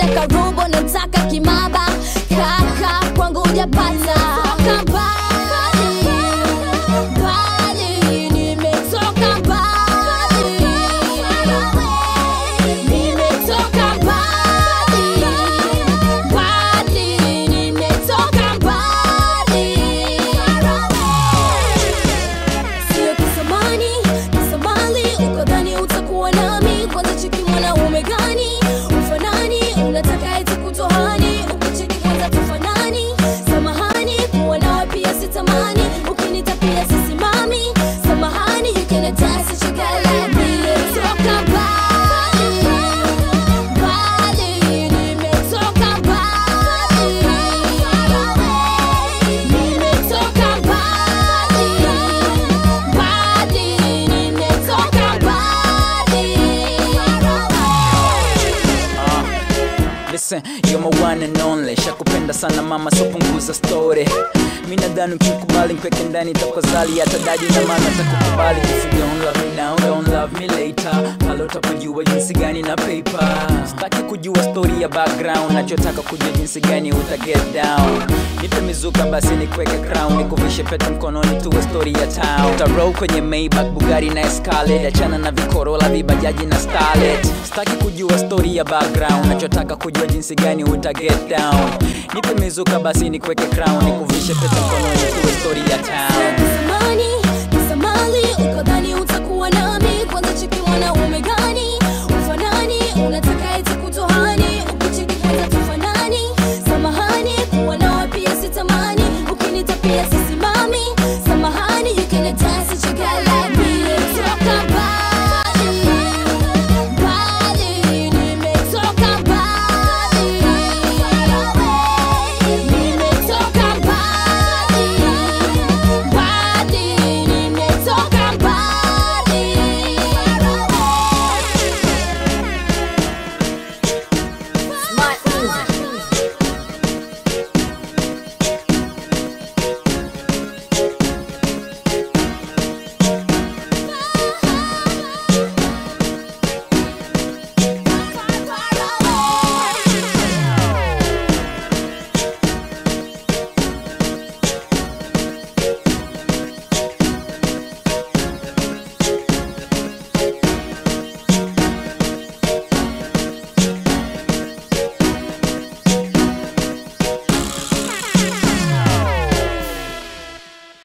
toka robo nataka kimaba kaka kwangu ujapata Toka mbali, mbali, nimetoka mbali. Nimetoka mbali, mbali, nimetoka mbali. Sio kisamani, kisamali, ukadhani utakuwa nami. Kwanza cheki mwanaume gani ufanani, unataka eti kutohani, ukicheki kwanza tufanani. Samahani, kuwa nawe pia sitamani, ukinita pia sisimami. Samahani, you can attest to chocolate. Nimetoka mbali, mbali, nimetoka mbali. Nimetoka mbali, mbali, nimetoka mbali. Listen, you're my one and only Shakupenda sana mama, so punguza story Mi nadhani ukikubali nkweke ndani takozali hata dadi na mama takukubali If you don't love me now, don't love me later Pale utapojua jinsi gani na paper Sitaki kujua story ya background Nachotaka kujua jinsi gani uta get down Nipe mizuka basi nikweke crown Nikuvishe pete mkononi tuwe story ya town Utarol kwenye Maybach, Bugatti na Escalade Achana na vikorola, vibajaji na starlet Sitaki kujua story ya background Nachotaka kujua jinsi gani uta get down Nipe mizuka basi nikweke crown Nikuvishe pete mkononi tuwe story ya town Kisamani, kisamali, ukadhani utakuwa nami. Kwanza cheki mwanaume gani